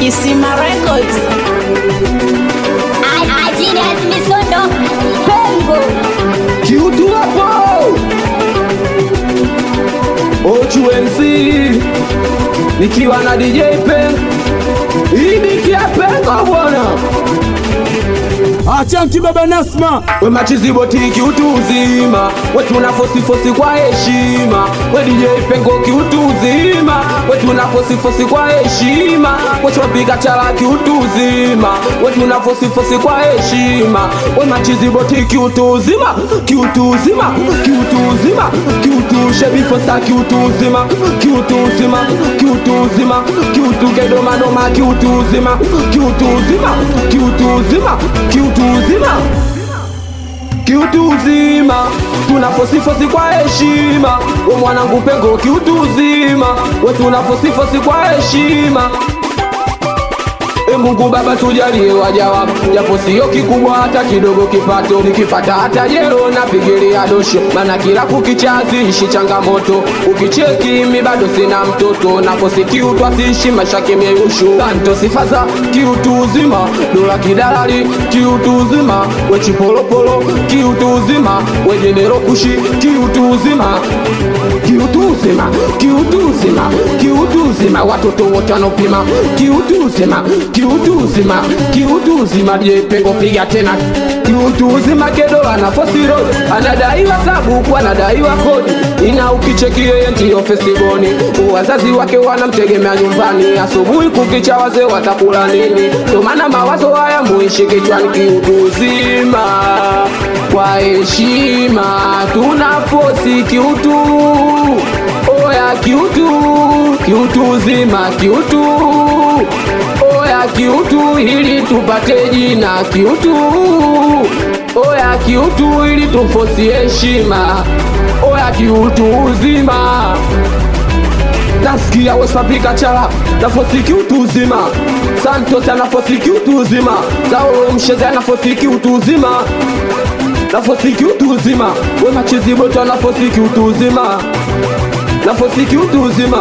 Kisima Records. Ajili Misondo Pengo kiutu hapo OQMC nikiwa na DJ Pen ibiki ya Pengo bwana Achanki baba Nasma we machiziboti kiutu uzima we tuna fosifosi kwa heshima we DJ Pengo kiutu uzima we tuna fosifosi kwa heshima we twapiga chala kiutu uzima we tuna fosifosi kwa heshima we machiziboti kiutu uzima kiutu uzima kiutu uzima kiutu shebifosa kiutu uzima kiutu uzima kiutu uzima kiutu kedomadoma kiutu uzima kiutu uzima kiutu uzima kiutu uzima kiutu uzima tuna fosifosi kwa heshima we mwanangu pengo kiutu uzima we tuna fosifosi kwa heshima E Mungu Baba tujalie waja wako, japo sio kikubwa hata kidogo kipato, nikipata hata jero na pigilia dosho, maana kila kukichazi ishi changamoto, ukicheki mi bado sina mtoto, nakosi kiutu asiishi maisha kimyeushu, santo sifa za kiutu uzima, dola kidalali kiutu uzima, we chipolopolo kiutu uzima, we jenero kushi kiutu uzima, kiutu uzima, kiutu uzima, kiutu uzima, watoto wote wanopima kiutu uzima, kiutu uzima, kiutu uzima, je pengo piga tena kiutu uzima, kedo ana fosi road, anadaiwa sabuku, anadaiwa kodi, ina ukicheki yeye ndiyo festivoni, wazazi wake wanamtegemea nyumbani, asubuhi kukicha wazee watakula nini? Ndo maana mawazo haya muishi kichwani, kiutu uzima kwa heshima tuna fosi kiutu oya kiutu kiutu uzima kiutu oya kiutu ili tupate jina kiutu oya kiutu ili tufosi heshima oya kiutu uzima nasikia wesapika chala nafosi kiutu uzima santos anafosi kiutu uzima saulo msheze anafosi kiutu uzima nafosiki utu uzima we machizi boto nafosiki utu uzima nafosiki utu uzima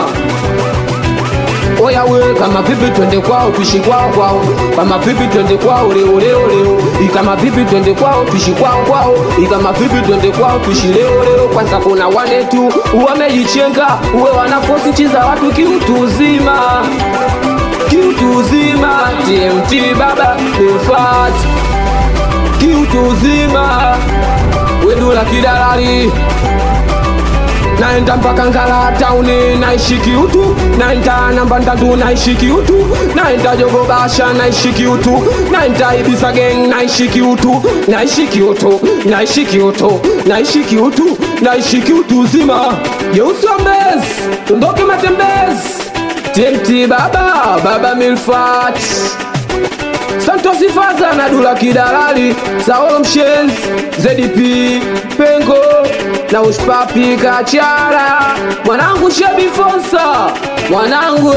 oya we kama vipi twende kwao tuishi kwao kwao kama vipi twende kwao leo leo leo ikama vipi twende kwao tuishi kwao kwao ikama vipi twende kwao tuishi leo leo kwanza kuna wane tu wamejichenga uwe wanafosi chiza watu kiutu uzima kiutu uzima tmt baba defat kiutu uzima wedula kidalali naenda mpaka ngala tauni naishi kiutu naenda namba ndatu naishi kiutu naenda jogobasha naishi kiutu naenda ibisa geng naishi kiutu naishi kiutu naishi kiutu naishi kiutu naishi kiutu uzima yeusambezi tundoke matembezi tmt baba baba milfat Santos Faza na Dula Kidalali, Saolo Mshenzi, ZDP, Pengo na Uspapi Kachara, mwanangu Shebi Fonsa, mwanangu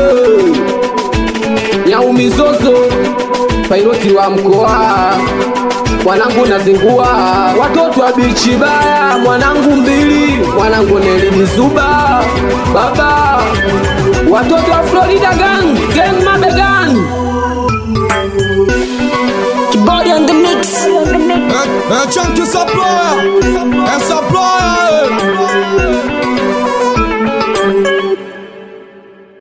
Nyaumizozo, pailoti wa mkoa mwanangu nazingua watoto wa bichi baya mwanangu mbili mwanangu nelimizuba baba watoto wa Florida gang gang mabegang Body on the mix. Achanki supplier Eh supplier